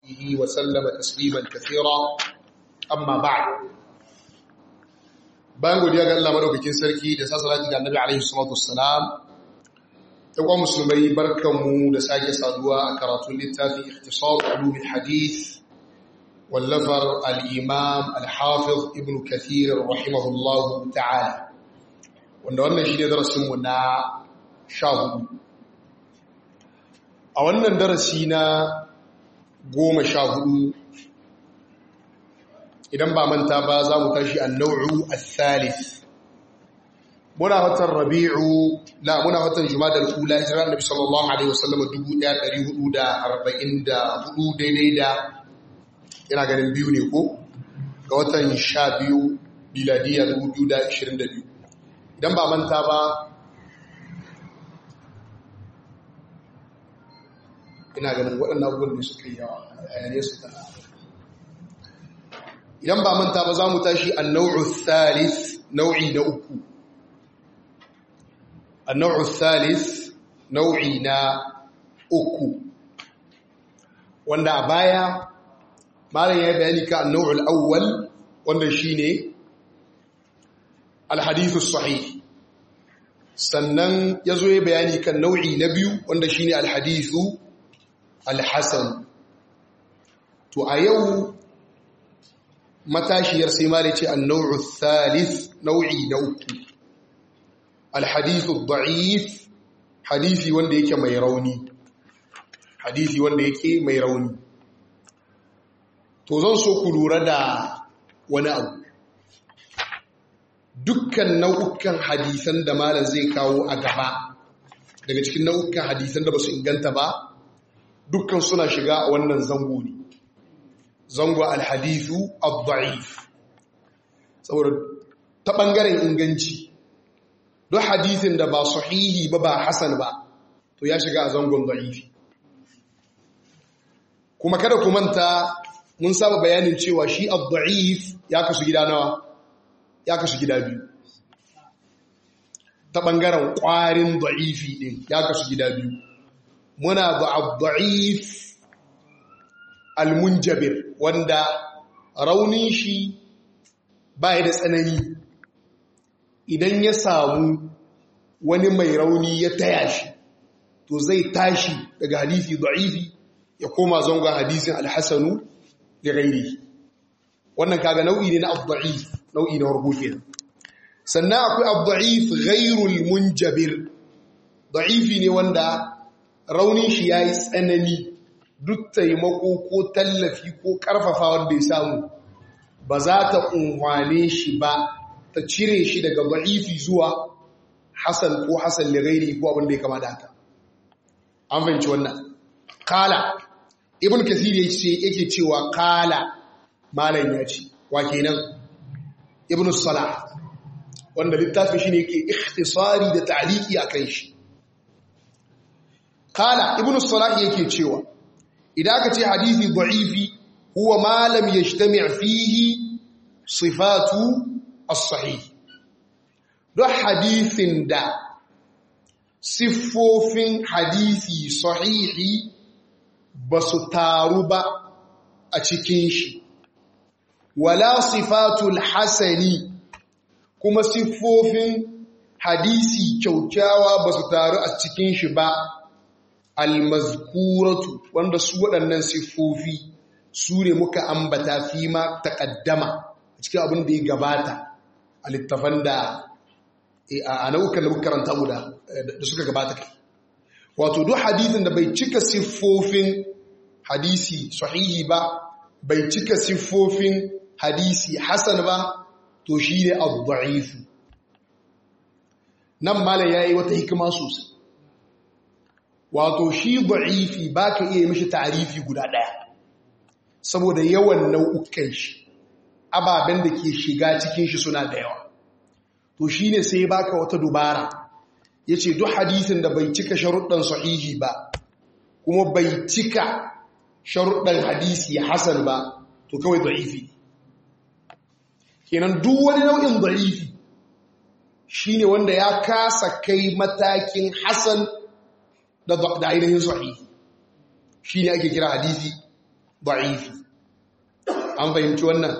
به وسلم تسليما كثيرا أما بعد bayan godiya ga Allah madaukakin sarki da sasalati ga Annabi alaihi salatu wassalam yawa musulmai barkanmu da sake saduwa a karatun littafin ikhtisar ulumul hadith wallafar al-imam al-hafiz ibn kathir rahimahullah ta'ala wanda wannan shine darasin mu na 14 a wannan darasi na 14 idan ba manta ba za mu tashi annau'u al-thalith muna watan rabi'u la muna watan jumadal ula hijira annabi sallallahu alaihi wasallam 1444 daidai da ina ganin biyu ne ko ga watan 12 miladiya 2022 idan ba manta ba ina ganin waɗannan abubuwan da suka yi yawa a yanayi su tana idan ba manta ba za mu tashi annau'u thalith nau'i na uku annau'u thalith nau'i na uku wanda a baya malam ya bayani ka annau'u al'awwal wanda shine alhadithu sahih sannan ya zo ya bayani kan nau'i na biyu wanda shine alhadithu alhasan to a yau matashiyar sai ma da ce annau'u thalith nau'i na uku alhadithu da'if hadisi wanda yake mai rauni hadisi wanda yake mai rauni to zan so ku lura da wani abu dukkan nau'ukan hadisan da malam zai kawo a gaba daga cikin nau'ukan hadisan da ba su inganta ba dukkan suna shiga a wannan zango ne zango alhadithu al-da'if saboda ta ɓangaren inganci don hadithin da ba sahihi ba ba hasan ba to ya shiga a zangon da'ifi kuma kada ku manta mun saba bayanin cewa shi al-da'if ya kasu gida nawa ya kasu gida biyu ta ɓangaren ƙwarin da'ifi ɗin ya kasu gida biyu muna da al-da'if almunjabir wanda raunin shi ba da tsanani idan ya samu wani mai rauni ya taya shi to zai tashi daga hadisi da'ifi ya koma zangon hadisin alhassanu da gairi wannan kaga nau'i ne na abdu'if nau'i na harbo kenan sannan akwai abdu'if ghairul munjabir da'ifi ne wanda raunin shi yayi tsanani duk taimako ko tallafi ko karfafa wanda ya samu ba za ta unhwane shi ba ta cire shi daga ba'ifi zuwa hasan ko hasan lirairi ko abin da ya kama da haka an fahimci wannan kala ibn kasir yake cewa kala malam ya ce wa kenan ibn salah wanda littafin shi ne yake ikhtisari da ta'liqi akan shi kala ibn salah yake cewa idan aka ce hadithi da'ifi huwa ma lam yajtami' fihi sifatu as-sahih don hadithin da siffofin hadisi sahihi ba su taru ba a cikin shi wala sifatul hasani kuma siffofin hadisi kyaukyawa ba su taru a cikin shi ba almazkuratu wanda su waɗannan siffofi su ne muka ambata fi ma taƙaddama a cikin abin da ya gabata a littafan da a nau'ukan da muka karanta mu da suka gabata kai wato duk hadithin da bai cika siffofin hadisi sahihi ba bai cika siffofin hadisi hasan ba to shi ne abu nan malam ya yi wata hikima sosai wato shi da'ifi ba ka iya mishi tarifi guda ɗaya saboda yawan nau'ukan shi ababen da ke shiga cikin shi suna da yawa to shi ne sai baka wata dubara ya ce duk hadisin da bai cika sharuɗan sahihi ba kuma bai cika sharuɗan hadisi hasan ba to kawai da'ifi kenan duk wani nau'in da'ifi shi ne wanda ya kasa kai matakin hasan da ainihin sahihi shi ne ake kira hadisi da'ifi an fahimci wannan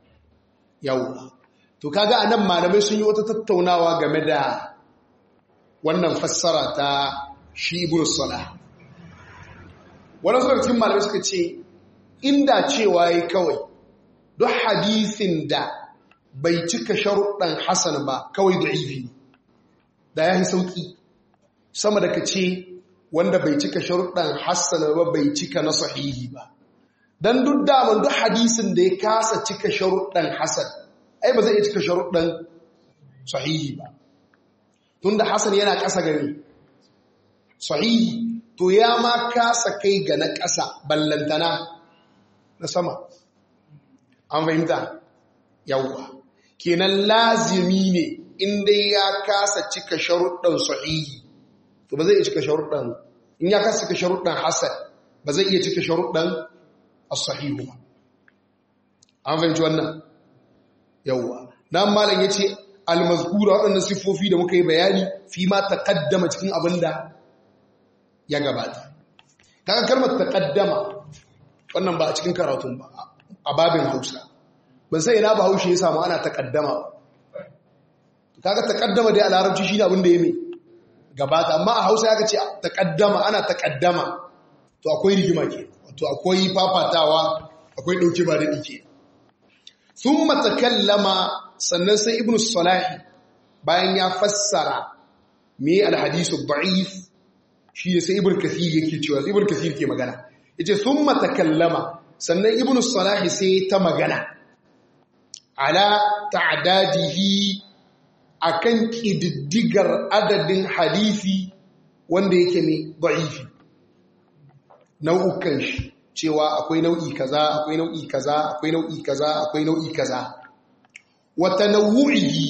yawwa to kaga anan malamai sun yi wata tattaunawa game da wannan fassara ta shi ibn salah wannan suka cikin malamai suka ce inda cewa yi kawai duk hadisin da bai cika sharuɗan hasan ba kawai da'ifi da ya yi sauƙi sama da ka ce wanda bai cika sharuɗan hasan ba bai cika na sahihi ba don duk daman duk hadisin da ya kasa cika sharuɗan hasan ai ba zai iya cika sharuɗan sahihi ba tun da hasan yana ƙasa gani sahihi to ya ma kasa kai ga na ƙasa ballantana na sama an fahimta yawwa kenan lazimi ne inda ya kasa cika sharuɗan sahihi to ba zai iya cika sharuɗan in ya kasa cika sharuɗan hasan ba zai iya cika sharuɗan as-sahihu ba an fahimci wannan yawwa dan malam yace al-mazkura waɗannan siffofi da muka yi bayani fi ma taqaddama cikin abinda ya gabata kaga kalmar taqaddama wannan ba a cikin karatun ba a babin Hausa ban sai ina ba Hausa ya samu ana taqaddama kaga taqaddama dai a larabci shine abin da yake gabata amma a Hausa ya ce taqaddama ana taqaddama to akwai rigima ke to akwai fafatawa akwai dauke ba da dike thumma takallama sannan sai ibn salahi bayan ya fassara me alhadisu da'if shi ne sai ibn kathir yake cewa ibn kathir ke magana yace thumma takallama sannan ibn salahi sai ta magana ala ta'dadihi akan kididdigar adadin hadisi wanda yake ne da'ifi nau'ukan shi cewa akwai nau'i kaza akwai nau'i kaza akwai nau'i kaza akwai nau'i kaza wa tanawu'ihi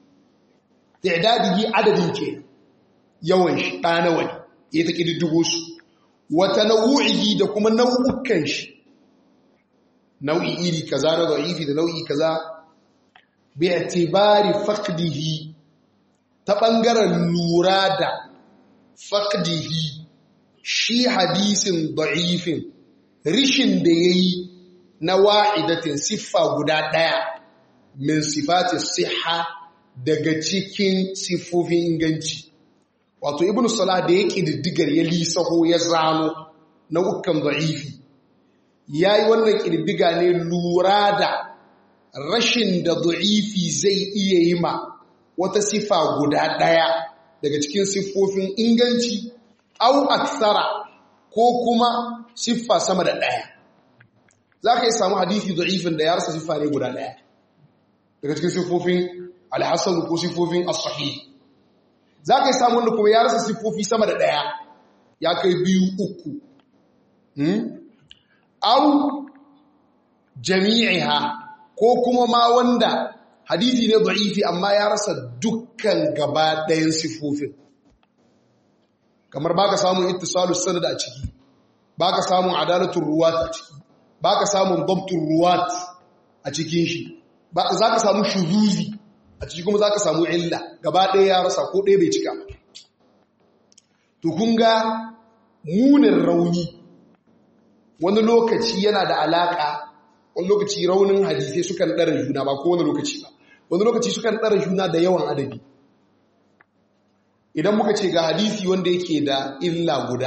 i'dadihi adadin ke yawan shi dana wani ya ta kididdigo su wa tanawu'ihi da kuma nau'ukan shi nau'i iri kaza na da'ifi da nau'i kaza bi i'tibari faqdihi ta bangaren lura da faqdihi shi hadisin da'ifin rishin da yayi na wa'idatin siffa guda daya min sifati siha daga cikin siffofin inganci wato ibnu salah da ya kididdigar ya lisaho ya zano nau'ukan da'ifi yayi wannan kididdiga ne lura da rashin da da'ifi zai iya yi ma wata siffa guda daya daga cikin siffofin inganci au aksara ko kuma siffa sama da daya zaka yi samu hadisi da'ifin da ya rasa siffa ne guda daya daga cikin siffofin alhassan ko siffofin as-sahih za ka yi samun wanda kuma ya rasa siffofi sama da ɗaya ya kai biyu uku au jami'iha ko kuma ma wanda hadithi ne da'ifi amma ya rasa dukkan gaba ɗayan siffofin kamar baka samun ittisalus sanad a ciki baka samun adalatul ruwat a ciki baka samun dabtul ruwat a cikin shi za ka samu shuzuzi a ciki kuma za ka samu illa gaba ɗaya ya rasa ko ɗaya bai cika to kun ga munin rauni wani lokaci yana da alaƙa wani lokaci raunin hadisai sukan ɗara juna ba ko wani lokaci ba wani lokaci sukan ɗara juna da yawan adabi idan muka ce ga hadisi wanda yake da illa guda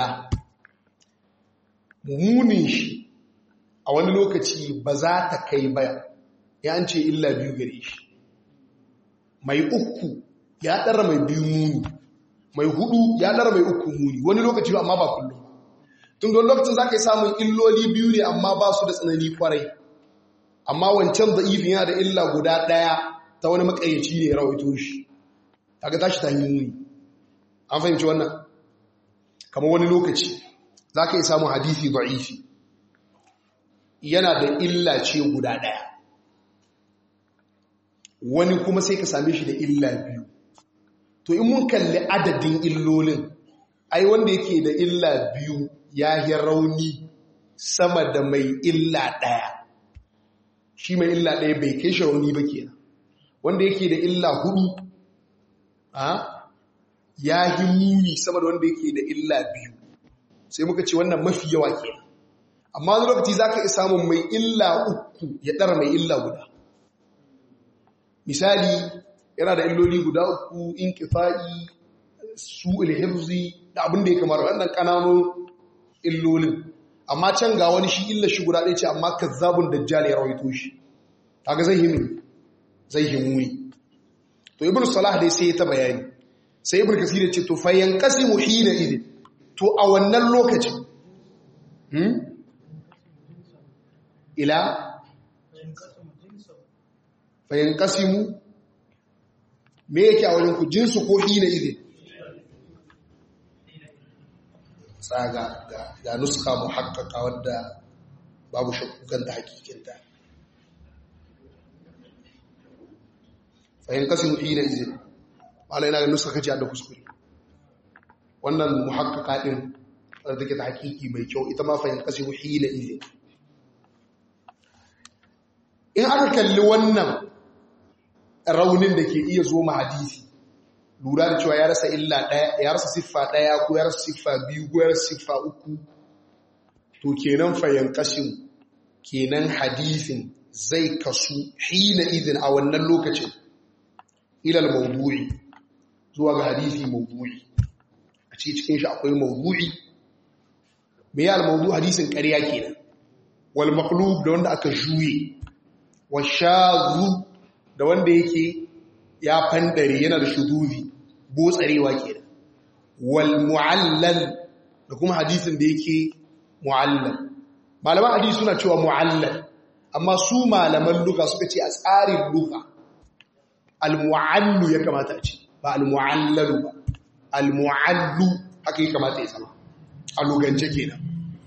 munin shi a wani lokaci ba za ta kai ba ya an ce illa biyu gare shi mai uku ya ɗara mai biyu muni mai hudu ya ɗara mai uku muni wani lokaci ba amma ba kullum tun don lokacin za ka yi samun illoli biyu ne amma ba su da tsanani kwarai amma wancan da ifin yana da illa guda ɗaya ta wani makayyaci ne ya rawaito shi kaga tashi ta yi muni an fahimci wannan kamar wani lokaci za ka yi samun hadisi da'ifi yana da illa ce guda ɗaya wani kuma sai ka same shi da illa biyu to in mun kalli adadin illolin ai wanda yake da illa biyu ya yi rauni sama da mai illa ɗaya shi mai illa ɗaya bai kai shi rauni ba kenan wanda yake da illa hudu ya yi muni sama da wanda yake da illa biyu sai muka ce wannan mafi yawa kenan amma wani lokaci za ka iya samun mai illa uku ya ɗara mai illa guda misali yana da illoli guda uku in kifa'i su ilhifzi da abin da ya kamar wannan ƙananun illolin amma can ga wani shi illa shi guda ɗaya ce amma kazzabun dajjal ya rawaito shi kaga zai himu zai himu ne to ibn salah dai sai ta bayani sai ibn kasir ya ce to fa yanqasimu hina idin to a wannan lokacin hmm ila fa yanqasimu me yake a wajen ku jinsu ko hina idin tsaga ga nuska muhakkaka wadda babu shakkukan da hakikinta fahim kasin hina izin ma'ana yana ga nuska kaci da kuskure wannan muhakkaka din wadda take ta hakiki mai kyau ita ma fahim kasin hina izin in aka kalli wannan raunin da ke iya zo ma hadisi lura da cewa ya rasa illa ɗaya ya rasa siffa ɗaya ko ya rasa siffa biyu ko ya rasa siffa uku to kenan fayan kashin kenan hadisin zai kasu hina idin a wannan lokacin ilal mawdu'i zuwa ga hadisi mawdu'i a ce cikin shi akwai mawdu'i me ya al-mawdu hadisin ƙarya kenan wal maqlub da wanda aka juye wa shazu da wanda yake ya fandare yana da shudubi botsarewa kenan wal mu'allal da kuma hadisin da yake mu'allal malaman hadisi suna cewa mu'allal amma su malaman luka suka ce a tsarin luka al mu'allu ya kamata a ce ba al mu'allalu ba al mu'allu haka ya kamata ya zama a lugance kenan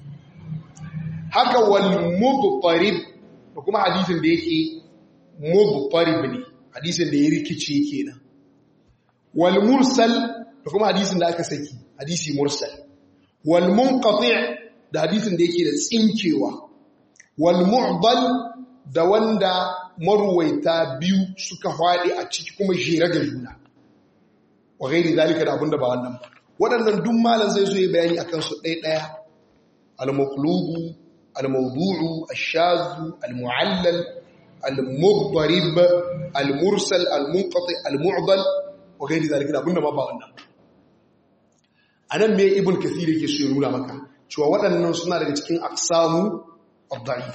haka wal mudtarib da kuma hadisin da yake mudtarib ne hadisin da ya rikice kenan wal mursal da kuma hadisin da aka saki hadisi mursal wal munqati' da hadisin da yake da tsinkewa wal mu'dal da wanda marwaita biyu suka hwade a ciki kuma jere ga juna wa gairi zalika da abinda ba wannan ba waɗannan duk malam zai zo ya bayani akan su ɗaya ɗaya al-maqlubu al-mawdu'u ash-shadhu al-mu'allal al-mudharib al-mursal al-munqati al-mu'dal wa gairi zalika da abinda ma ba wannan anan me ibn kathir yake so ya nuna maka cewa waɗannan suna daga cikin aqsamu ad-da'if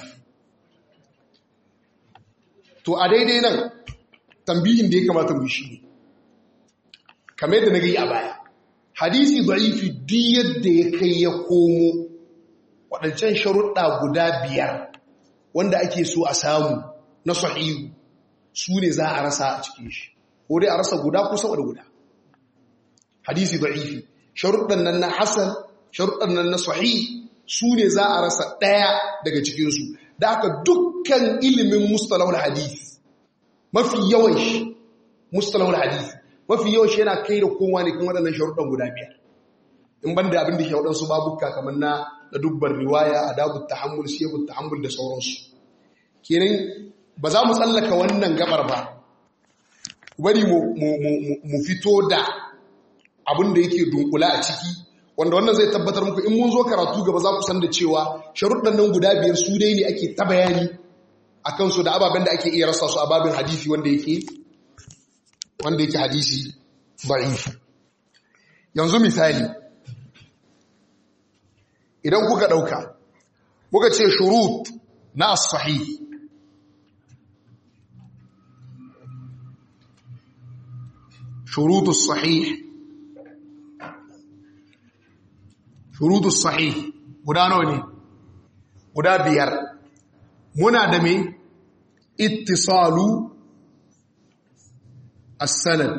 to a daidai nan tambihin da ya kamata mu shi ne kamar yadda na gai a baya hadisi da'ifi duk yadda ya kai ya komo waɗancan sharuɗa guda biyar wanda ake so a samu na sahihu su ne za a rasa a cikin shi ko dai a rasa guda ko sama da guda hadisi da'ifi sharuɗan nan na hasan sharuɗan nan na sahih su ne za a rasa ɗaya daga cikinsu da aka dukkan ilimin mustalahul hadith mafi yawan shi mustalahul hadith mafi yawan shi yana kai da kowa ne kan waɗannan sharuɗan guda biyar in ban da abin da ke waɗansu babuka kamar na da dubbar riwaya adabu tahammul siyabut tahammul da sauransu kenan ba za mu tsallaka wannan gabar ba bari mu fito da abin da yake dunkula a ciki wanda wannan zai tabbatar muku in mun zo karatu gaba za ku san da cewa sharuɗan nan guda biyar su dai ne ake ta bayani a kansu da ababen da ake iya rasa su a babin hadisi wanda yake wanda yake hadisi da'if yanzu misali idan kuka ɗauka muka ce shurut na as-sahih شروط الصحيح شروط الصحيح guda nawa ne guda biyar muna da me ittisalu as-sanad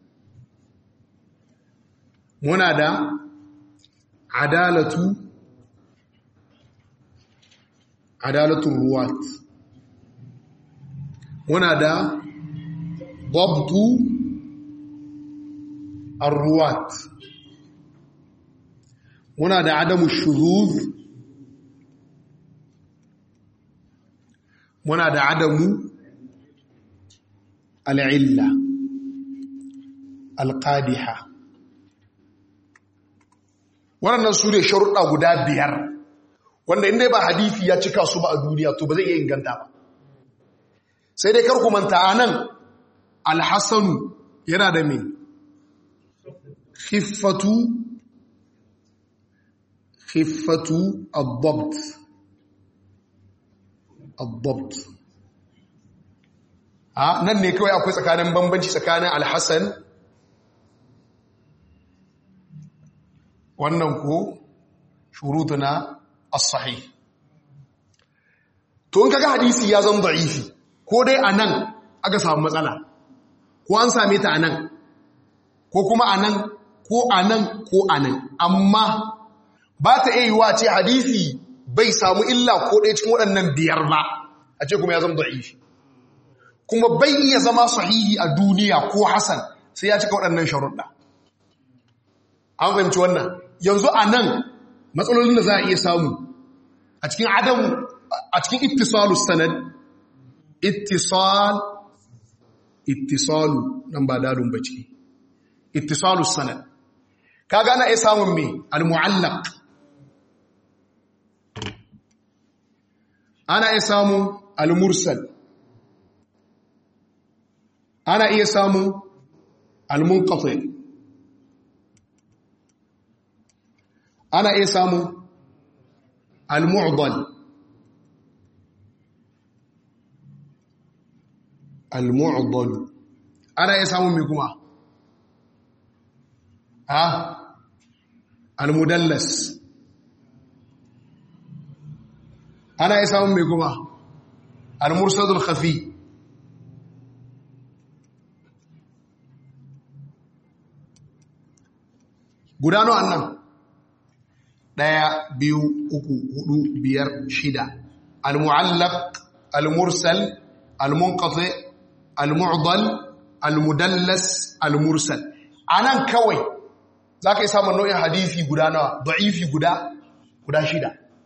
muna da adalatu adalatu ruwat muna da dabtu الروات muna da adamu shuzuz muna da adamu al'illa alƙadiha waɗannan su ne sharuɗa guda biyar wanda inda ba hadisi ya cika su ba a duniya to ba zai iya inganta ba sai dai karku manta anan alhassanu yana da me khiffatu khiffatu ad-dabt ad-dabt a nan ne kawai akwai tsakanin bambanci tsakanin alhassan wannan ko shurutuna as-sahih to in kaga hadisi ya zama da'ifi ko dai anan aka samu matsala ko an same ta anan ko kuma anan ko anan ko anan amma ba ta iya yiwa ce hadisi bai samu illa ko ɗaya cikin waɗannan biyar ba a ce kuma ya zama da'ifi kuma bai iya zama sahihi a duniya ko hasan sai ya cika waɗannan sharuɗa an fahimci wannan yanzu a nan matsalolin da za a iya samu a cikin adamu a cikin ittisalu sanad ittisal ittisalu nan ba dadun bace ittisalu sanad kaga ana iya samun me al-mu'allaq ana iya samun al-mursal ana iya samun al-munqati ana iya samun al-mu'dal al-mu'dal ana iya samun me kuma ha al-mudallas ana iya samun me kuma al-mursadul khafi gudano annan ɗaya biyu uku hudu biyar shida al-mu'allaq al-mursal al-munqati al-mu'dal al-mudallas al-mursal anan kawai zaka yi samun nau'in hadisi guda nawa da'ifi guda guda shida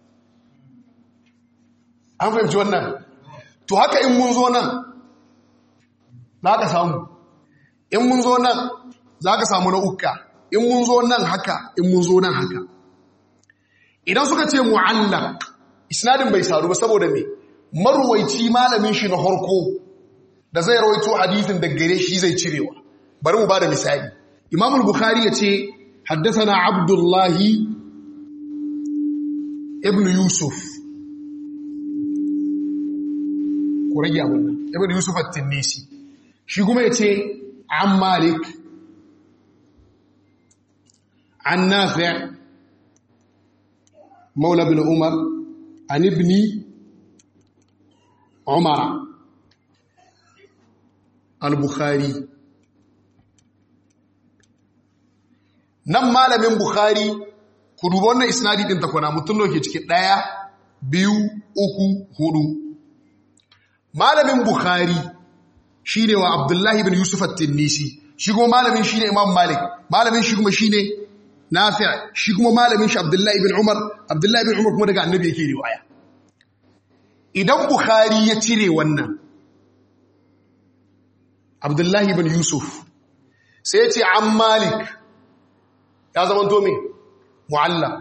an fahimci wannan to haka in mun zo nan zaka samu in mun zo nan zaka samu na ukka in mun zo nan haka in mun zo nan haka idan suka ce mu'allaq isnadin bai saru ba saboda me marwaici malamin shi na harko da zai rawaito hadisin da gare shi zai cirewa bari mu bada misali imam al-bukhari ya ce haddathana abdullahi ibn yusuf ko rage abun nan ibn yusuf at-tinisi shi kuma ya ce an malik an nafi' مولى بن عمر عن ابن عمر البخاري nan malamin bukhari ku duba wannan isnadi din takwana mutum ne ke cikin daya biyu uku hudu malamin bukhari shine wa abdullahi ibn yusuf at-tinnisi shi kuma malamin shine imam malik malamin shi kuma shine nafi' shi kuma malamin shi abdullahi ibn umar abdullahi ibn umar kuma daga annabi yake riwaya idan bukhari ya cire wannan abdullahi ibn yusuf sai ya ce an malik ya zama to me mu'allaq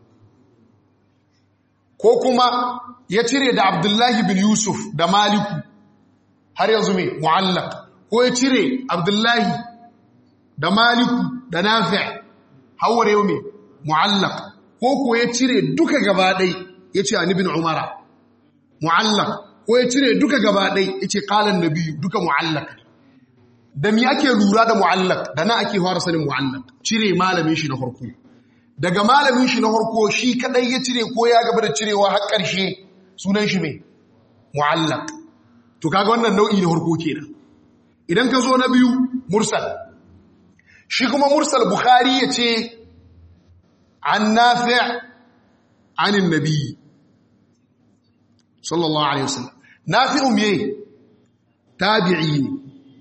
ko kuma ya cire da abdullahi ibn yusuf da maliku har yanzu me mu'allaq ko ya cire abdullahi da maliku da nafi' hawar yau mai mu'allak ko ko ya cire duka gaba ɗai ya ce anibin umara mu'allak ko ya cire duka gaba ɗai ya ce ƙalan na biyu duka mu'allak da mi ake lura da mu'allak da na ake fara sanin mu'allak cire malamin shi na harko daga malamin shi na harko shi kaɗai ya cire ko ya gaba da cirewa har ƙarshe sunan shi mai mu'allak to kaga wannan nau'i na harko kenan idan ka zo na biyu mursal shi kuma mursal bukhari ya ce an nafi anin nabi sallallahu alaihi wasallam nafi umye tabi'i ne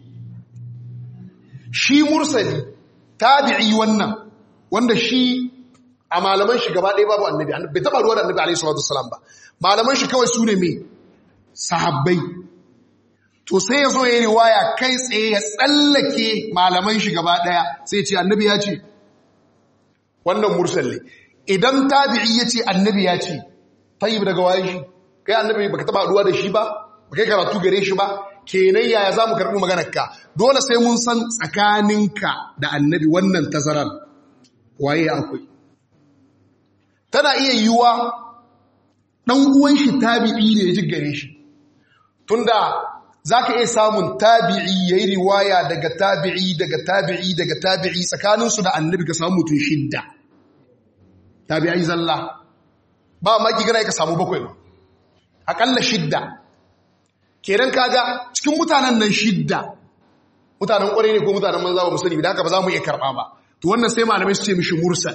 shi mursali tabi'i wannan wanda shi a malaman shi gaba ɗaya babu annabi bai taɓa ruwa da annabi alaihi salatu wasallam ba malaman shi kawai su ne mai sahabbai to sai ya zo ya yi riwaya kai tsaye ya tsallake malaman shi gaba daya sai ce annabi ya ce wannan mursal ne idan tabi'i ya ce annabi ya ce tayyib daga waye shi kai annabi baka taba haduwa da shi ba baka karatu gare shi ba kenan yaya zamu karbi maganar ka dole sai mun san tsakaninka da annabi wannan tazarar waye akwai tana iya yiwuwa dan uwan shi tabi'i ne ya ji gare shi tunda zaka iya samun tabi'i yayi riwaya daga tabi'i daga tabi'i daga tabi'i tsakaninsu da annabi ka samu mutun shidda tabi'ai zalla ba ma ki gana ka samu bakwai ba akalla shidda kenan kaga cikin mutanen nan shidda mutanen kwarai ne ko mutanen manza ba mu sani da haka ba za mu iya karba ba to wannan sai malamai su ce mishi mursal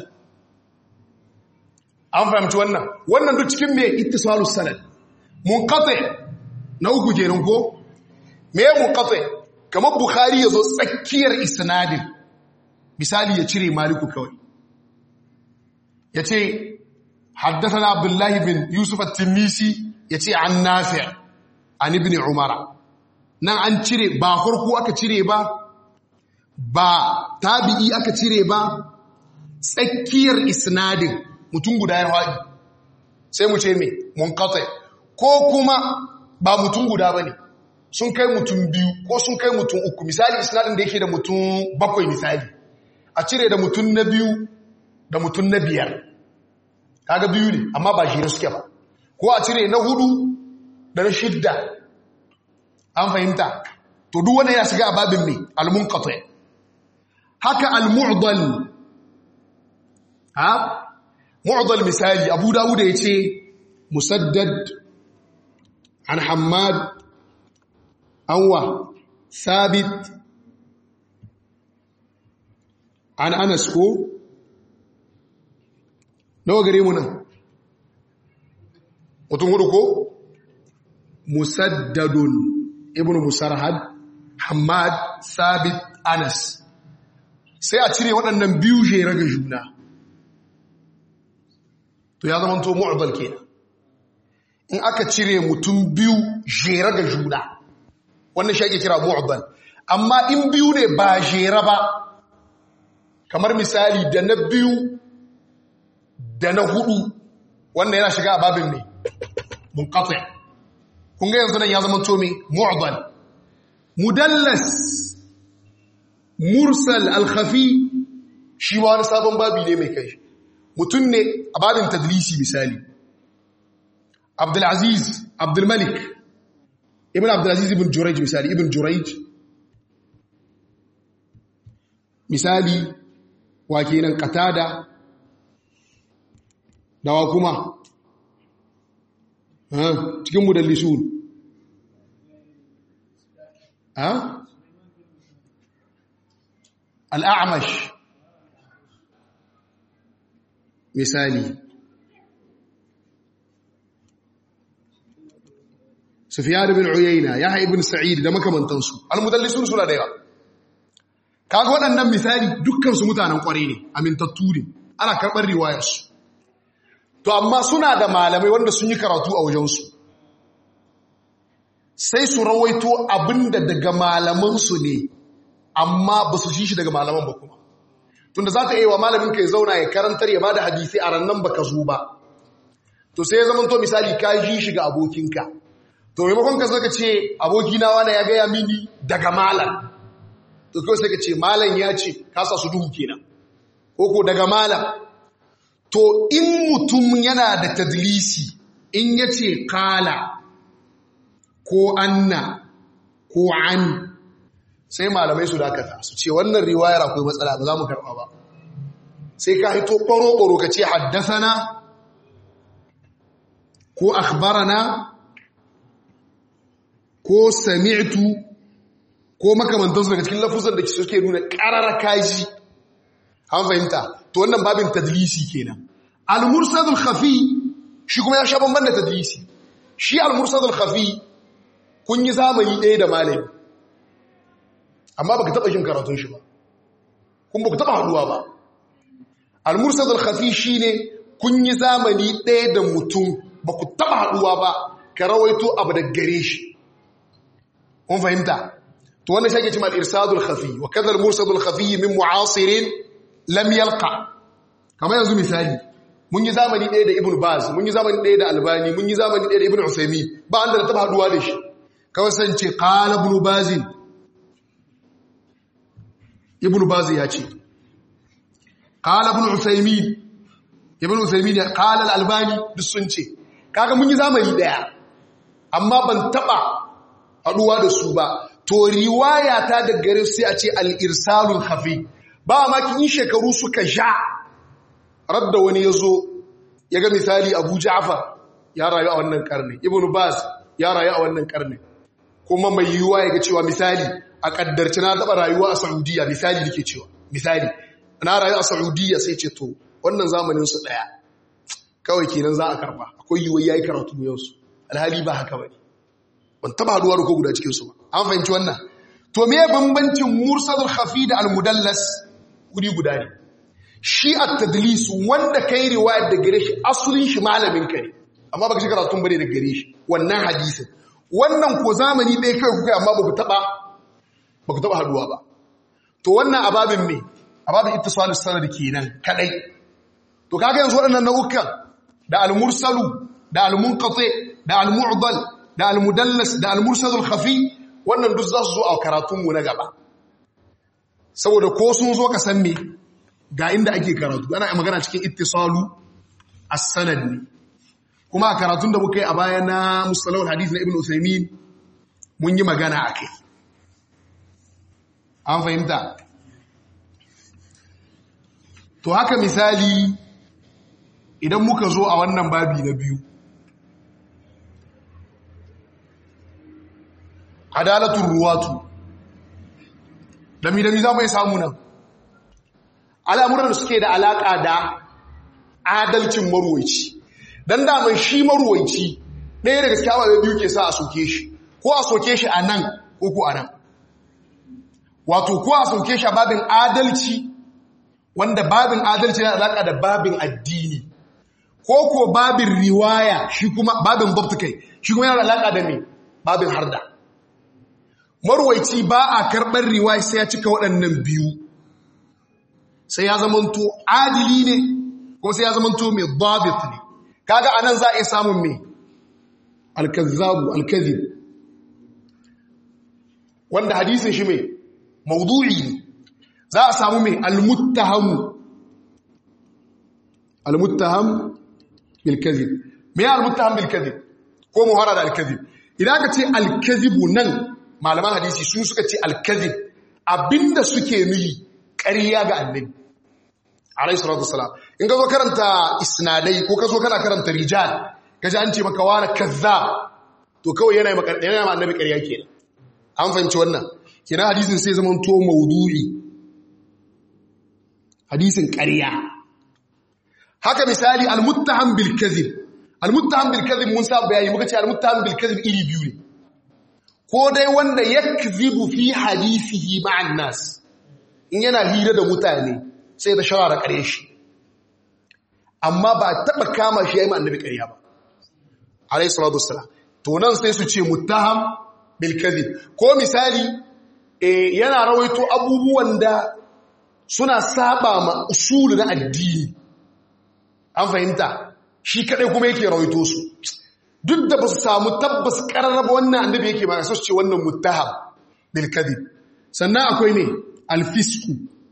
an fahimci wannan wannan duk cikin me ittisalus sanad munqati na uku kenan ko me munqati kamar bukhari yazo tsakiyar isnadin misali ya cire maliku kawai yace haddathana abdullahi bin yusuf at-tinnisi yace an nafi' an ibn umara nan an cire ba farko aka cire ba ba tabi'i aka cire ba tsakiyar isnadin mutum guda ya haɗi sai mu ce me munqati ko kuma ba mutum guda bane sun kai mutum biyu ko sun kai mutum uku misali isnadin da yake da mutum bakwai misali a cire da mutum na biyu da mutum na biyar kaga biyu ne amma ba shi suke ba ko a cire na hudu da na shidda an fahimta to duk wanda ya shiga a babin mai almunqati haka almu'dal ha mu'dal misali abu dawud ya ce musaddad an hammad anwa sabit an anas ko nawa gare mu nan mutum hudu ko musaddadun ibn musarhad hamad sabit anas sai a cire waɗannan biyu jere ga juna to ya zama to mu'dal kenan in aka cire mutum biyu jere ga juna wannan shi ake kira mu'dal amma in biyu ne ba jere ba kamar misali da na biyu da na hudu wanda yana shiga a babin ne munqati kun ga yanzu nan ya zama to me mu'dal mudallas mursal al-khafi shi ma wani sabon babi ne mai kai mutum ne a babin tadlisi misali abdulaziz abdulmalik ibn abdulaziz ibn jurayj misali ibn jurayj misali wa kenan qatada dawa kuma cikin mudallisun ha al'amash misali sufiyar bin uyayna ya ibn sa'id da makamantansu al-mudallisun suna da yawa kaga waɗannan misali dukkansu mutanen ƙwarai ne amintattu ne ana karɓar riwayarsu to amma suna da malamai wanda sun yi karatu a wajensu sai su rawaito abinda daga malamansu ne amma ba su shi shi daga malaman ba kuma tunda za ta yi wa malamin ka ya zauna ya karantar ya ba da hadisi a rannan ba ka zo ba to sai ya zama to misali ka ji shi ga abokinka to maimakon ka zaka ce abokina wani ya gaya mini daga malam to kawai sai ka ce malam ya ce ka sa su duhu kenan ko ko daga malam to in mutum yana da tadlisi in ya ce kala ko anna ko an sai malamai su dakata su ce wannan riwayar akwai matsala ba za mu karɓa ba sai ka hito ɓaro-ɓaro ka ce haddasana ko akhbarana ko sami'tu ko makamantansu daga cikin lafuzan da suke nuna ƙarar kaji an fahimta to wannan babin tadlisi kenan al-mursadul khafi shi kuma ya sha bamban da tadlisi shi al-mursadul khafi kun yi zamani ɗaya da malami amma baka taba jin karatun shi ba kun baka taba haduwa ba al-mursad al-khafi shine kun yi zamani ɗaya da mutum baku taba haduwa ba ka rawaito abu da gare shi kun fahimta to wannan shi ake cewa al-irsad al-khafi wa kadha al-mursad al-khafi min mu'asirin lam yalqa kamar yanzu misali mun yi zamani ɗaya da ibn baz mun yi zamani ɗaya da albani mun yi zamani ɗaya da ibn usaimi ba an da na taɓa haɗuwa da shi kawai san ce ƙala ibn bazin ibn baz ya ce ƙala ibn usaimi ibn usaimi ne ƙala albani duk sun ce kaga mun yi zamani ɗaya amma ban taɓa haɗuwa da su ba to riwaya ta da gare sai a ce al-irsalul khafi ba ma kin shekaru suka sha radda wani ya zo ya ga misali abu ja'far ya rayu a wannan karni ibn baz ya rayu a wannan karni kuma mai yiwuwa ya ga cewa misali a kaddarci na taɓa rayuwa a saudiya misali da ke cewa misali na rayu a saudiya sai ce to wannan zamanin su ɗaya kawai kenan za a karba akwai yiwuwa ya yi karatu yau su alhali ba haka ba ne ban taɓa haɗuwa da ko guda cikinsu ba an fahimci wannan to me bambancin mursalul khafi da almudallas guri guda ne shi a tadlis wanda kai riwayar da gare shi asulin shi malamin ka ne amma baka shi karatun bane da gare shi wannan hadisin wannan ko zamani ɗaya kai kuka amma baku taba baku taba haduwa ba to wannan ababin me ababin ittisalus sanad kenan kadai to kaga yanzu waɗannan nau'ukan da al-mursalu da al-munqati da al-mu'dal da al-mudallas da al-mursalul khafi wannan duk za su zo a karatun mu na gaba saboda ko sun zo ka san me ga inda ake karatu ana magana cikin ittisalu as-sanad ne kuma a karatun da muka yi a baya na mustalahul hadith na ibn usaymin mun yi magana akai an fahimta to haka misali idan muka zo a wannan babi na biyu adalatul ruwatu dami-dami za mu yi samu nan al'amuran da suke da alaƙa da adalcin maruwaici don daman shi maruwaici ɗaya daga cikin abubuwa biyu ke sa a soke shi ko a soke shi a nan ko ko a nan wato ko a soke shi a babin adalci wanda babin adalci na alaƙa da babin addini ko ko babin riwaya shi kuma babin babtukai shi kuma yana alaƙa da mai babin harda maruwaici ba a karɓar riwaya sai ya cika waɗannan biyu sai ya zamanto adili ne ko sai ya zamanto mai dabit ne kaga anan za a iya samun mai alkazzabu alkazib wanda hadisin shi mai maudu'i ne za a samu mai almuttahamu almuttaham bilkazib me ya almuttaham bilkazib ko muhara da alkazib idan ka ce alkazibu nan malaman hadisi sun suka ce alkazib abinda suke nuyi ƙarya ga annabi alayhi salatu wasalam in ka zo karanta isnadai ko ka zo kana karanta rijal ka ji an ce maka wani kazzab to kawai yana yi yana ma annabi ƙarya kenan an fahimci wannan kenan hadisin sai zama to maudu'i hadisin ƙarya haka misali almuttaham bil kadhib almuttaham bil kadhib mun sa bayani muka ce almuttaham bil kadhib iri biyu ne ko dai wanda yakzibu fi hadisihi ma'an nas in yana hira da mutane sai da shawara kare shi amma ba taba kama shi yayin annabi ƙarya ba alayhi salatu wassalam to nan sai su ce muttaham bil kadhib ko misali eh yana rawaito abubuwan da suna saba ma usul na addini an fahimta shi kadai kuma yake rawaito su duk da ba su samu tabbas kararraba wannan annabi yake ba su ce wannan muttaham bil kadhib sannan akwai ne alfisku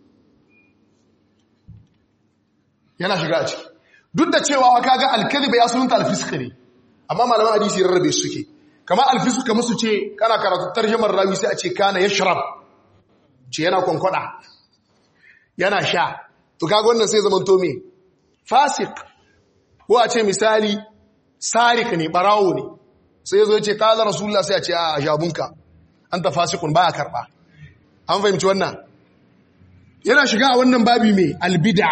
yana shiga a ciki duk da cewa kaga alkadhiba ya sunanta alfiska ne amma malaman hadisi rarrabe suke kama alfisku kamar su ce kana karatu tarjumar rawi sai a ce kana yashrab ce yana kwankwada yana sha to kaga wannan sai zaman to me fasik ko a ce misali sarik ne barawo ne sai yazo ya ce kala rasulullah sai a ce a jabunka anta fasikun baya karba an fahimci wannan yana shiga a wannan babi mai albid'a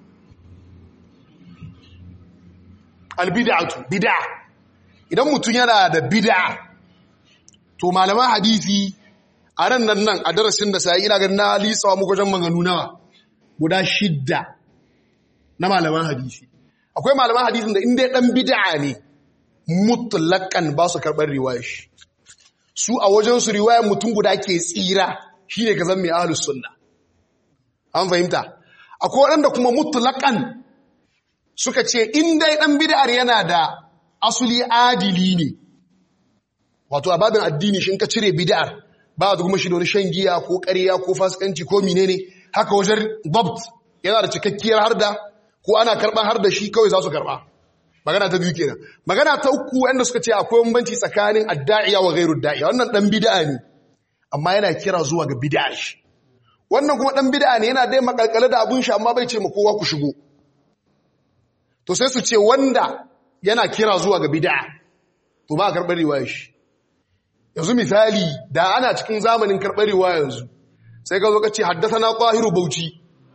albid'atu bid'a idan mutum yana da bid'a to malaman hadisi a ran nan nan a darasin da sai ina ganin na litsawa muku wajen maganu nawa guda shidda na malaman hadisi akwai malaman hadisin da inda dan bid'a ne mutlaqan ba su karɓar riwayar shi su a wajen su riwayar mutum guda ke tsira shine ka zan mai ahlus sunna an fahimta akwai waɗanda kuma mutlaqan suka ce in dai dan bid'ar yana da asuli adili ne wato a babin addini shi in ka cire bid'ar ba da kuma shi da wani shan giya ko ƙarya ko fasikanci ko menene haka wajen dabt yana da cikakkiyar harda ko ana karban har da shi kawai za su karba magana ta biyu kenan magana ta uku wanda suka ce akwai bambanci tsakanin adda'iya wa ghairu da'iya wannan dan bid'a ne amma yana kira zuwa ga bid'a shi wannan kuma dan bid'a ne yana dai makalkale da abun shi amma bai ce ma kowa ku shigo to sai su ce wanda yana kira zuwa ga bid'a to ba karbar riwayar shi yanzu misali da ana cikin zamanin karbar riwaya yanzu sai ka zo ka ce haddathana qahiru bauchi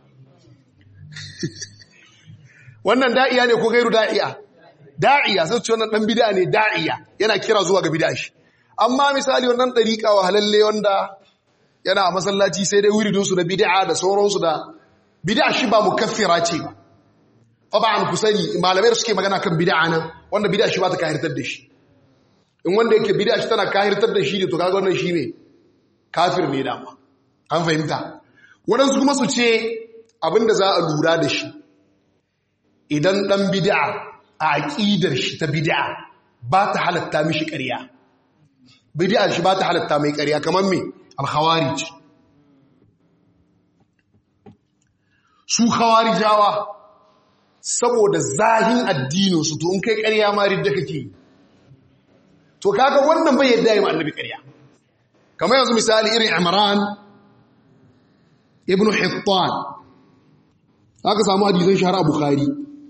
wannan da'iya ne ko gairu da'iya da'iya sai ce wannan dan bid'a ne da'iya yana kira zuwa ga bid'a shi amma misali wannan dariqa wa halalle wanda yana a masallaci sai dai wiridin su da bid'a da sauransu da bid'a shi ba mukaffira ce ba taban ku sani malamai da suke magana kan bid'a nan wanda bid'a shi ba ta kahirtar da shi in wanda yake bid'a shi tana kahirtar da shi ne to kaga wannan shi ne kafir ne dama an fahimta waɗansu kuma su ce abinda za a lura da shi idan ɗan bid'a a aƙidar shi ta bid'a ba ta halatta mishi ƙarya bid'a shi ba ta halatta mai ƙarya kamar me al-khawarij su khawarijawa saboda zahin addinin su to in kai ƙarya ma ridda kake to kaga wannan bai yadda yi annabi ƙarya kamar yanzu misali irin Imran ibn Hittan aka samu hadisan shahara a Bukhari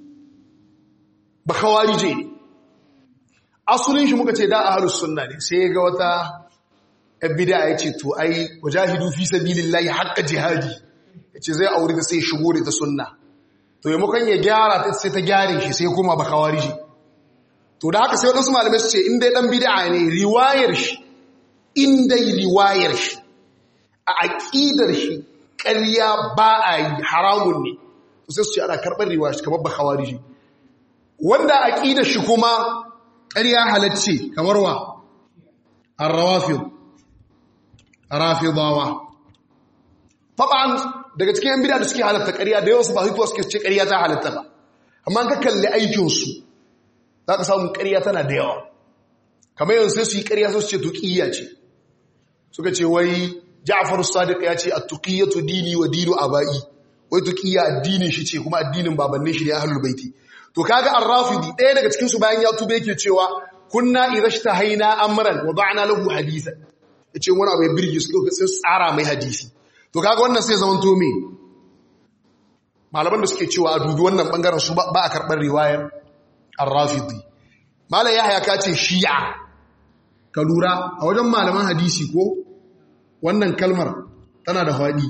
ba khawarije ne asulin shi muka ce da ahlus sunna ne sai ga wata bid'a yace to ai wajahidu fi sabilillahi haqqa jihadi yace zai aure ta sai shigo da ta sunna to yayin ya gyara ta sai ta gyare shi sai kuma ba khawarije to da haka sai wadansu malamai su ce in dai dan bid'a ne riwayar shi in dai riwayar shi a aqidar shi ƙarya ba a yi haramun ne to sai su ce ana karɓar riwayar shi kamar ba khawarije wanda aqidar shi kuma ƙarya halacce kamar wa ar-rawafid rafidawa taban daga cikin bid'a da suke halatta ƙarya da yawan su ba hituwa suke ce ƙarya ta halatta ba amma ka kalli aikin su zaka samu ƙarya tana da yawa kamar yanzu sai su yi ƙarya su ce tuqiyya ce suka ce wai Ja'far as-Sadiq ya ce at-tuqiyyatu dini wa dinu abai wai tuqiyya addinin shi ce kuma addinin babannin shi ne ahlul baiti to kaga ar-rafidi ɗaya daga cikin su bayan ya tube yake cewa kunna idhashtahaina amran wa ba'na lahu hadithan yace wani abu ya birge su sai tsara mai hadisi to kaga wannan sai zaman to me malaman da suke cewa a dubi wannan bangaren su ba a karɓar riwayar ar-rafidi malam yahya ka ce shi'a ka lura a wajen malaman hadisi ko wannan kalmar tana da faɗi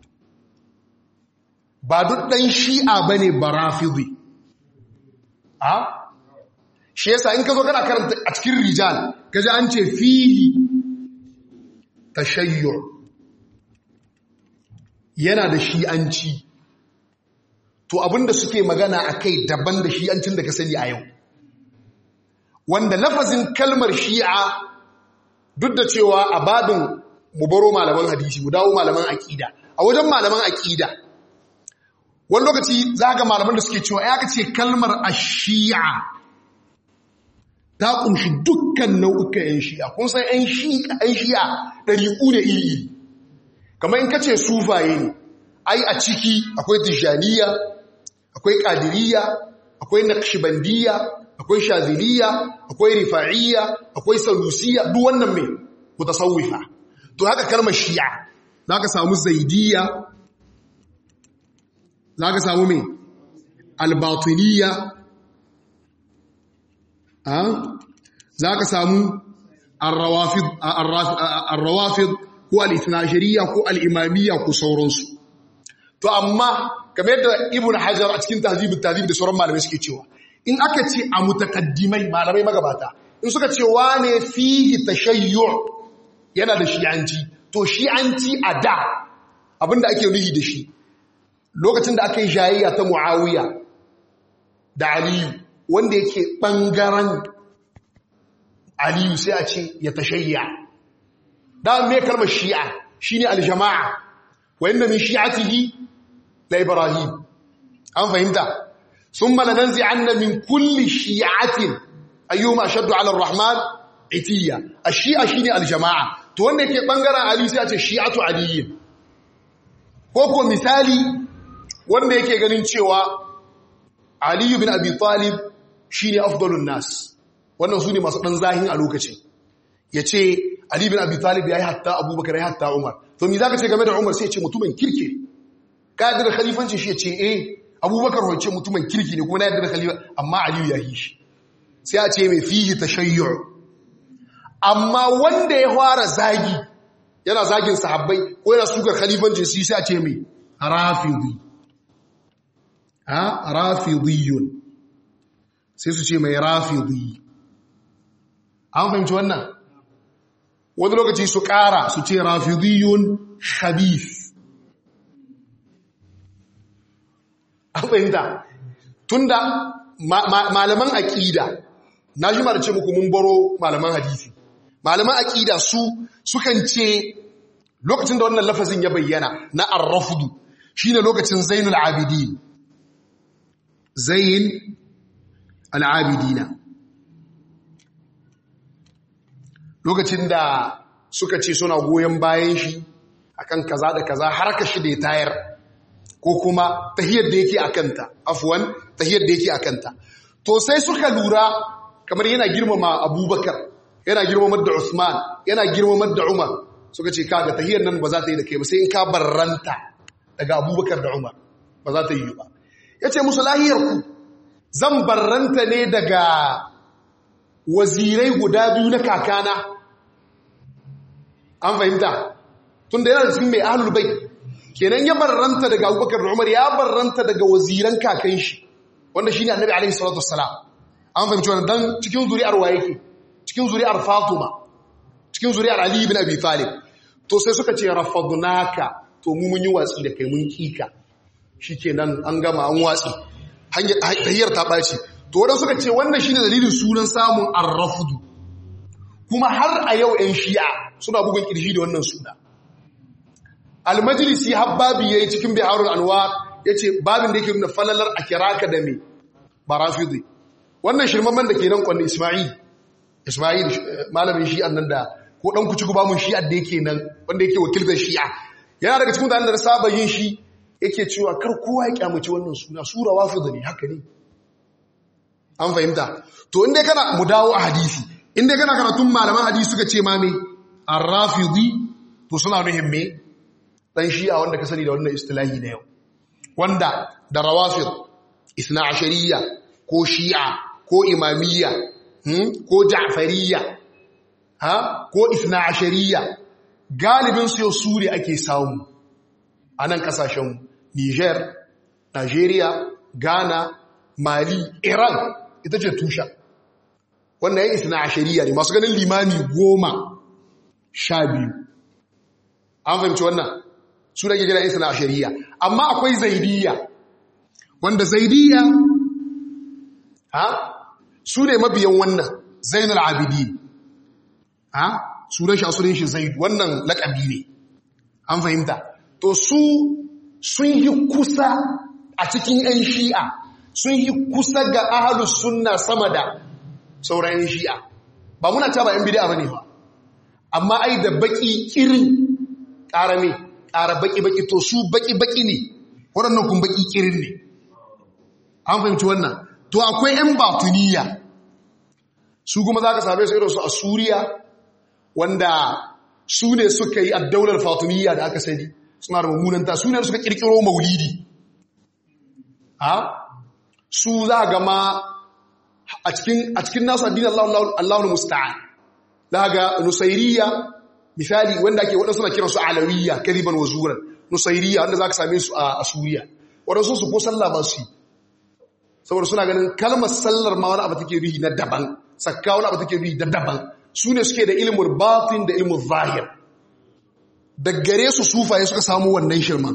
ba duk ɗan shi'a bane ba rafidi a shi yasa in ka zo kana karanta a cikin rijal kaji an ce fihi tashayyu yana da shi'anci to abinda suke magana akai daban da shi'ancin da ka sani a yau wanda lafazin kalmar shi'a duk da cewa a babin mu baro malaman hadisi mu dawo malaman aqida a wajen malaman aqida wani lokaci za ga malaman da suke cewa ya ka ce kalmar ashi'a ta kunshi dukkan nau'ukan 'yan shi'a kun san 'yan shi'a ɗari'u ne iri-iri kamar in ka ce sufaye ne ai a ciki akwai tijjaniya akwai ƙadiriya akwai naqshbandiyya akwai shaziliya akwai rifa'iyya akwai salusiya duk wannan mai mutasawwifa to haka kalmar shi'a za ka samu zaidiyya za ka samu mai albatiniya za ka samu arrawafid ko al'ithnashiriya ko al'imamiyya ko sauransu to amma game da ibn hajar a cikin tahzibin tahzib da sauran malamai suke cewa in aka ce a mutakaddimai malamai magabata in suka ce wane fihi tashayyu yana da shi'anci to shi'anci a da abinda ake nuhi da shi lokacin da aka yi jayayya ta mu'awiya da aliyu wanda yake ɓangaren aliyu sai a ce ya tashayya da mai kalmar shi'a shi ne aljama'a wa inda min shi'atihi la ibrahim an fahimta thumma lananzi'anna min kulli shi'atin ayyuma ashaddu 'ala ar-rahman itiya ash-shi'a shine al-jama'a to wanda yake bangaren ali sai a ce shi'atu aliyin ko ko misali wanda yake ganin cewa ali ibn abi talib shine afdalun nas wannan su ne masu ɗan zahin a lokacin ya ce Ali bin Abi Talib ya yi hatta abubakar ya yi hatta Umar to mi za ka ce game da Umar sai ce mutumin kirki ka yadda da khalifanci shi ya ce eh abubakar wace mutumin kirki ne kuma na yadda da khalifa amma Aliyu ya yi shi sai a ce mai fihi tashayyu amma wanda ya fara zagi yana zagin sahabbai ko yana sukar khalifanci shi sai a ce mai rafidi ha rafidiyun sai su ce mai rafidi an fahimci wannan wani lokaci su ƙara su ce rafidiyun khabith an fahimta tunda malaman aƙida na ji mara ce muku mun baro malaman hadisi malaman aƙida su sukan ce lokacin da wannan lafazin ya bayyana na arrafudu shine lokacin zainul abidin zain al'abidina lokacin da suka ce suna goyon bayan shi akan kaza da kaza har ka shi da ya tayar ko kuma tahiyar da yake akanta afwan tahiyar da yake akanta to sai suka lura kamar yana girmama abubakar yana girmamar da usman yana girmamar da umar suka ce kaga tahiyar nan ba za ta yi da kai ba sai in ka barranta daga abubakar da umar ba za ta yi ba ya ce musu lahiyar ku zan barranta ne daga wazirai guda biyu na kakana an fahimta tun da yana da cikin mai ahlul bai kenan ya barranta daga abubakar da umar ya barranta daga waziran kakan shi wanda shi ne annabi alaihi salatu wassalam an fahimci wannan dan cikin zuri'ar wa yake cikin zuri'ar fatima cikin zuri'ar ali ibn abi talib to sai suka ce rafadnaka to mu mun yi watsi da kai mun kika shikenan an gama an watsi hanyar ta ɓaci to wadanda suka ce wannan shine dalilin sunan samun arrafudu kuma har a yau 'yan shi'a suna bugun ƙirji da wannan suna almajlisi har babi ya yi cikin biharul anwar ya ce babin da yake nuna falalar a kiraka da mai barafidi wannan shirmamman da ke nan kwanne ismail ismail malamin shi'an nan da ko ɗan kuci gubamun shi'ar da yake nan wanda yake wakiltar shi'a yana daga cikin da saba yin shi yake cewa kar kowa ya kyamaci wannan suna sura wafida ne haka ne an fahimta to inda kana mu dawo a hadisi inda kana karatun malaman hadisi suka ce ma me ar-rafidi to suna nuhin me dan shi'a wanda ka sani da wannan istilahi na yau wanda da rawafid isna ashariya ko shi'a ko imamiyya ko ja'fariyya ha ko isna ashariya galibin su yau sure ake samu a nan kasashen Niger, Nigeria, Ghana, Mali, Iran ita ce tusha. Wannan yan isna a shari'a ne masu ganin limani goma sha biyu. An fahimci wannan su da ke gina isna a shari'a. Amma akwai zaidiyya, wanda zaidiyya ha su ne mabiyan wannan zainul abidi ha sunan shi a sunan shi zaid wannan lakabi ne. An fahimta. to su sun yi kusa a cikin 'yan shi'a sun yi kusa ga ahalus sunna sama da sauran 'yan shi'a ba muna ta ba 'yan bidiya ba ne ba amma ai da baki kirin ƙara ne ƙara baki-baki to su baki-baki ne waɗannan kun baki kirin ne an fahimci wannan to akwai 'yan batuniya su kuma za ka same su irinsu a suriya wanda su ne suka yi addaular fatimiyya da aka sani suna da mummunanta su ne suka kirkiro maulidi ha su za ga ma a cikin nasu addinin Allahun musta'an za ga nusairiya misali wanda ake waɗansu na kiransu alawiyya kariban wa zuran nusairiya wanda za ka same su a suriya waɗansu su ko sallah ba su yi saboda suna ganin kalmar sallar ma wani abu take rihi na daban sakka wani abu take rihi na daban su ne suke da ilimin batin da ilimin zahir da gare su sufaye suka samu wannan shirman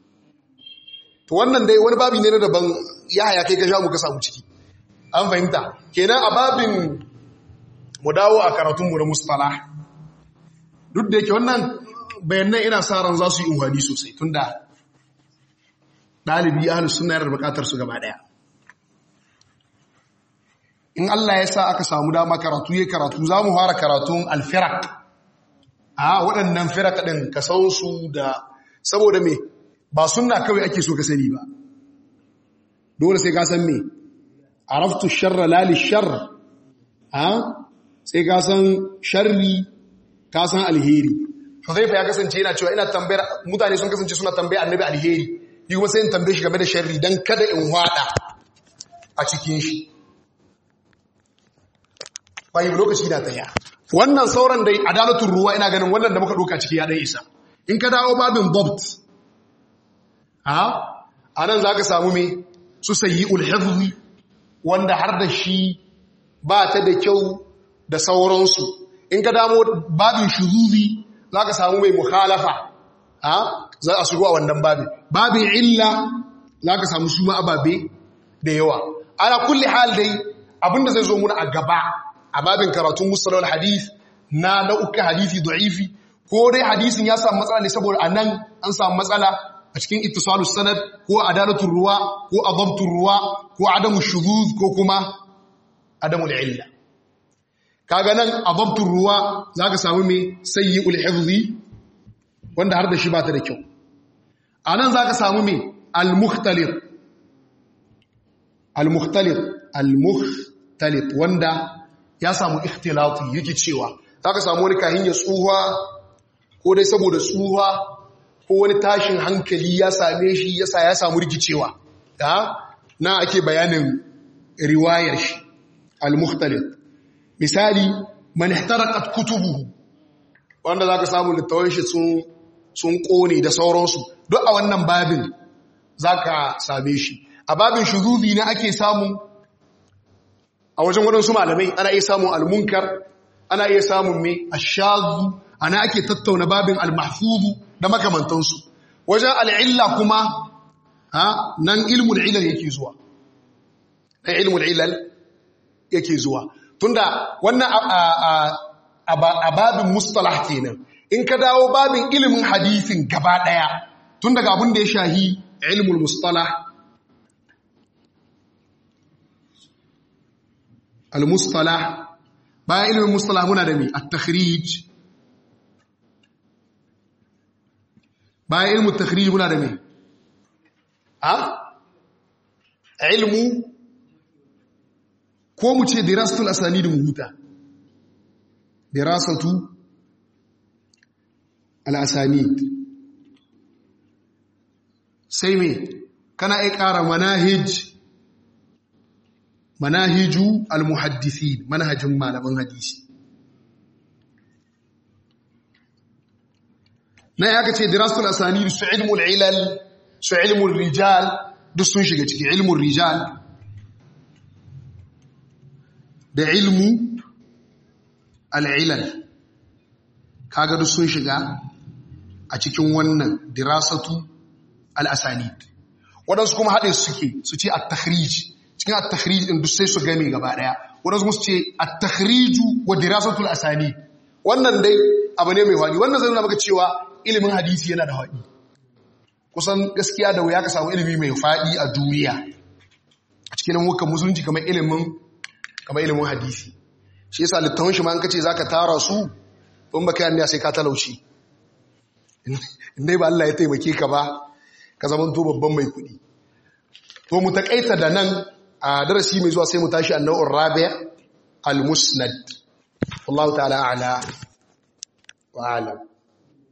to wannan dai wani babi ne na daban ya haya kai ka sha muka samu ciki an fahimta kenan a babin mu dawo a karatunmu na mustala duk da yake wannan bayanan ina sa ran za su yi unhani sosai tunda ɗalibi ahalus suna yana da bukatar su gaba ɗaya in Allah ya sa aka samu dama karatu ya karatu za mu fara karatun alfirak a waɗannan firak ɗin ka san su da saboda me ba sunna kawai ake so ka sani ba dole sai ka san me araftu sharra lali shar a sai ka san sharri ka san alheri Huzaifa ya kasance yana cewa ina tambayar mutane sun kasance suna tambayar annabi alheri yi kuma sai in tambaye shi game da sharri dan kada in hwada a cikin shi bayan lokaci na tsaya wannan sauran dai adalatun ruwa ina ganin wannan da muka doka ciki ya dai isa in ka dawo babin bobt a anan zaka samu me su sayi ulhifzi wanda har da shi ba ta da kyau da sauransu in ka damo babin shuzuzi za ka samu mai mukhalafa za a shigo a wannan babin babin illa za ka samu su ma ababe da yawa ana kulle hal dai abinda zai zo muna a gaba a babin karatun musalawar hadith na nau'uka hadithi da'ifi ko dai hadisin ya samu matsala ne saboda a nan an samu matsala a cikin ittisalus sanad ko adalatun ruwa ko azabtun ruwa ko adamu shuzuz ko kuma adamu illa kaga nan azabtun ruwa zaka samu me sayyi'ul hifzi wanda har da shi ba ta da kyau anan zaka samu me al-mukhtalif al-mukhtalif al-mukhtalif wanda ya samu ikhtilati yake cewa zaka samu wani kahin ya tsuha ko dai saboda tsuha ko wani tashin hankali ya same shi yasa ya samu rikicewa na ake bayanin riwayar shi al-mukhtalif misali man ihtaraqat kutubuhu wanda zaka samu littafin shi sun sun kone da sauransu duk a wannan babin zaka same shi a babin shuzuzi ne ake samu a wajen wadansu malamai ana iya samun al-munkar ana iya samun me ash-shadhu ana ake tattauna babin al-mahfuzu da makamantansu wajen al-illa kuma ha nan ilmul ilal yake zuwa nan ilmul ilal yake zuwa tunda wannan a babin mustalah kenan in ka dawo babin ilimin hadisin gaba daya tun daga abin da ya shahi ilmul mustalah al-mustalah bayan ilimin mustalah muna da mi at-takhrij bayan ilmin takhrij muna da mi ha ilmu ko mu ce dirasatul asanid mu huta dirasatu al-asanid sai me kana ai ƙara manahij manahiju al-muhaddithin manhajin malaman hadisi na ya ce dirasatul asanid su ilmul ilal su ilmul rijal duk sun shiga ciki ilmul rijal da ilmu al'ilal kaga duk sun shiga a cikin wannan dirasatu al'asanid waɗansu kuma haɗe suke su ce at-takhrij cikin at-takhrij ɗin duk sai su game gaba ɗaya waɗansu su ce at-takhriju wa dirasatu al'asanid wannan dai abu ne mai faɗi wannan zai nuna maka cewa ilimin hadisi yana da faɗi kusan gaskiya da wuya ka samu ilimi mai faɗi a duniya a cikin hukan musulunci kamar ilimin kamar ilimin hadisi shi yasa littafin shi ma an kace zaka tara su in baka yanni sai ka talauci indai ba Allah ya taimake ka ba ka zaman to babban mai kuɗi to mu takaita da nan a darasi mai zuwa sai mu tashi annawur rabi' al-musnad wallahu ta'ala a'la wa a'lam